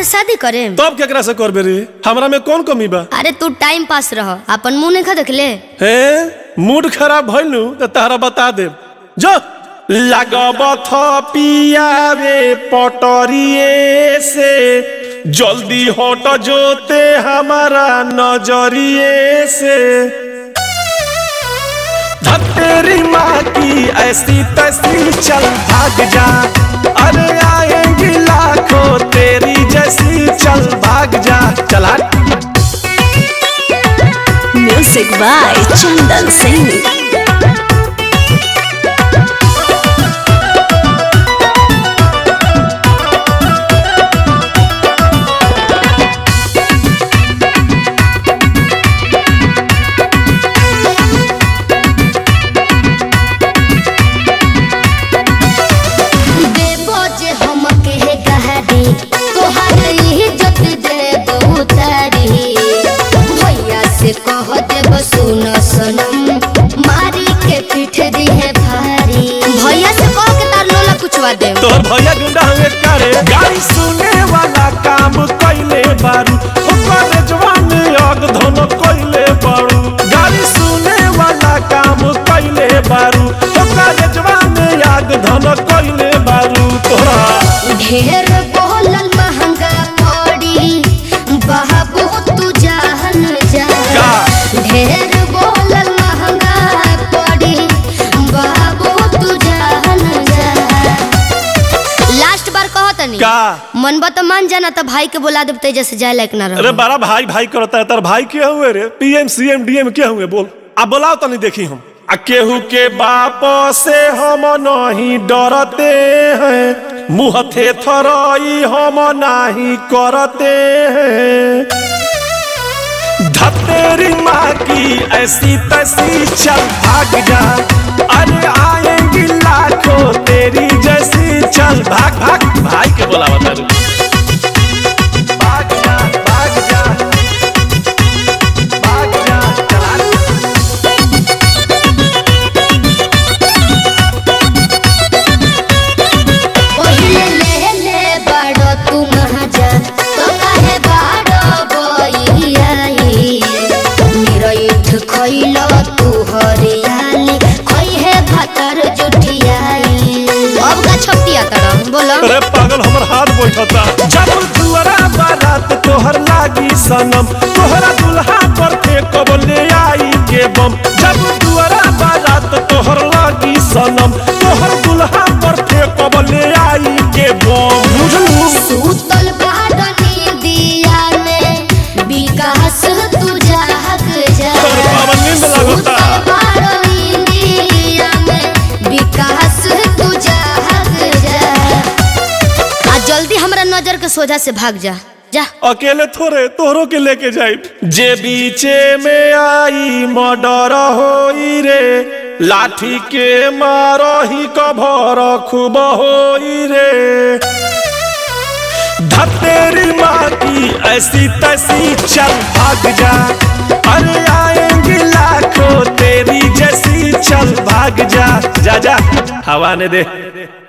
से शादी करे तब केकरा से करबे रे हमरा में कौन कमी बा अरे तू टाइम पास रह अपन मुंह नहीं खा देखले हे मूड खराब भइलू तो तारा बता दे जो लगब थ पियावे पटरिए से जल्दी हट जोते हमारा नजरिए से तेरी माँ की ऐसी तैसी चल भाग जा अरे आएंगी लाखों तेरी जैसी चल भाग जा चला Music by Chandan Singh. देबो जे हमके हे गहरी तोहर इज्जत देबो उतारी भैया से कह देबो सुन सनम मारी के पीठ दी है भारी भैया से कह के तार लोला कुछवा दे तोहर भैया गुंडा हवे करे गाड़ी सुने वाला काम कइले बारू ओकर जवान अग धन कइले बारू गाड़ी सुने वाला काम कइले बारू ओकर जवान अग धन कइले बारू तोहरा ढेर बोलल महंगा पड़ी बाबू तू जान जा का? ढेर बोलल महंगा पड़ी बाबू तू जान जा लास्ट बार कहो तनी का मन बा तो मान जाना तो भाई के बुला देब तेज से जाए लायक ना अरे रहो बड़ा भाई भाई करता है तार भाई के हुए रे पीएम सीएम डीएम के हुए बोल अब बोलाओ तनी देखी हम आ केहू के बाप से हम नहीं डरते हैं मुँह थे थरई हम नहीं करते हैं धतेरी माँ की ऐसी तैसी चल भाग जा अरे आएंगी लाखों तेरी जैसी चल भाग भाग भाई के बोलावा तारू भाग जा भाग जा भाग जा चला पहिले ले ले बड़ो तू महाजा तो काहे बड़ो बइयाई निरईठ खइलो तू हरियाली खई है भातर जुठियाई अब का छपटिया तरह बोलो अरे पागल हमर हाथ बैठता जब दुआरा बारात तोहर लागी सनम तोहरा दुल्हा पर के कब ले आई के बम जब दुआरा बारात तोहर लागी सनम तोहर दुल्हा पर के कब ले आई के बम बुझलू सूतल बाडनी दिया में विकास तू जाग जा अरे बाबा नींद लागता। सूतल बाडनी दिया में विकास तू जाग जा आ जल्दी हमरा नजर के सोझा से भाग जा जा अकेले थोड़े तोहरों के लेके जाई जे बीचे में आई मर्डर होई रे लाठी के मारही कभर खूब होई रे धतेरी माँ की ऐसी तैसी चल भाग जा अरे आएंगी लाखों तेरी जैसी चल भाग जा जा जा हवा ने दे